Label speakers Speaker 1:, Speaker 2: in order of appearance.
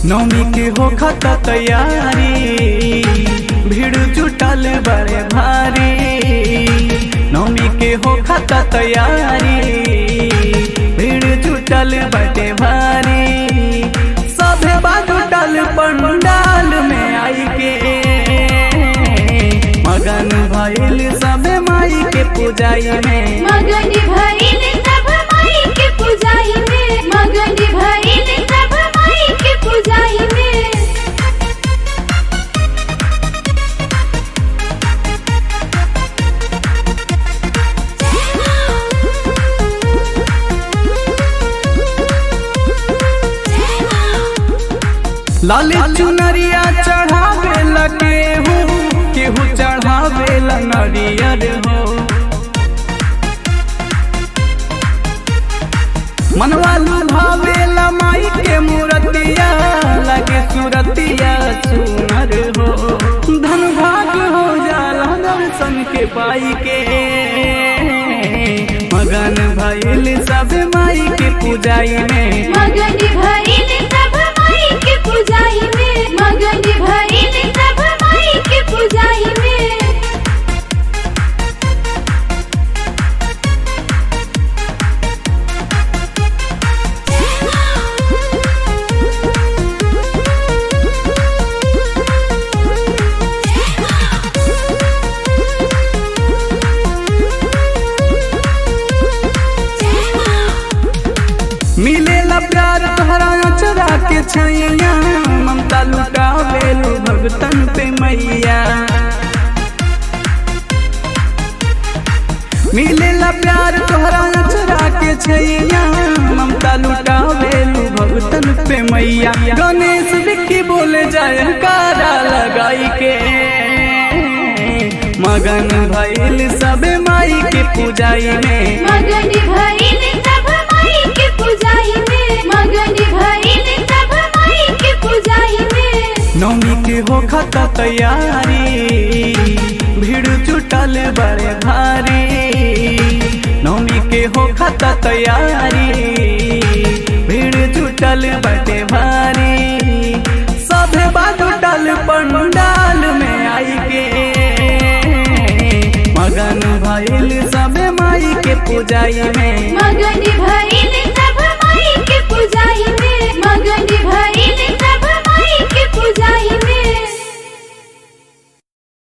Speaker 1: नौमी के हो खता तैयारी भीड़ जुटल बड़े भारी नौमी के हो खता तैयारी भीड़ जुटल बड़े भारी सभे जुटल पंडाल में आई के मगन भइल सभे माई के पूजाई में
Speaker 2: मगन भइल सब माई के पूजाई में मगन भइल सब माई के पूजाई में
Speaker 1: लाली चुनरिया चढ़ावे लगे हो केहू चढ़ावे ला नरियर हो मनवा लुभावे ला माई के मूर्तिया लगे सूरतिया सुनर हो धन भाग हो जाला दर्शन के पाई के मगन भइल सब माई के पूजाई में
Speaker 2: मगन भइल सब माई के पूजाई में मगन भइल सब माई के पूजाई में
Speaker 1: मिलेला प्यार तोहरा चरा के छैया ममता लुटावे लो भगतन पे मैया मिलेला प्यार तोहरा चरा के छैया ममता लुटावे लो भगतन पे मैया गणेश विक्की बोले जाए कारा लगाई के मगन भइल सबे माई के पूजाई में
Speaker 2: मगन भइल सब माई के पूजाई में मगन भइल सब माई के पूजाई में
Speaker 1: नौमी के हो खता तैयारी भीड़ जुटल बड़े भारी नौमी के हो खता तैयारी भीड़ जुटल बड़े भारी सभे जुटल पंडाल में आई के मगन भइल सबे माई के पूजाई में
Speaker 2: मगन भइल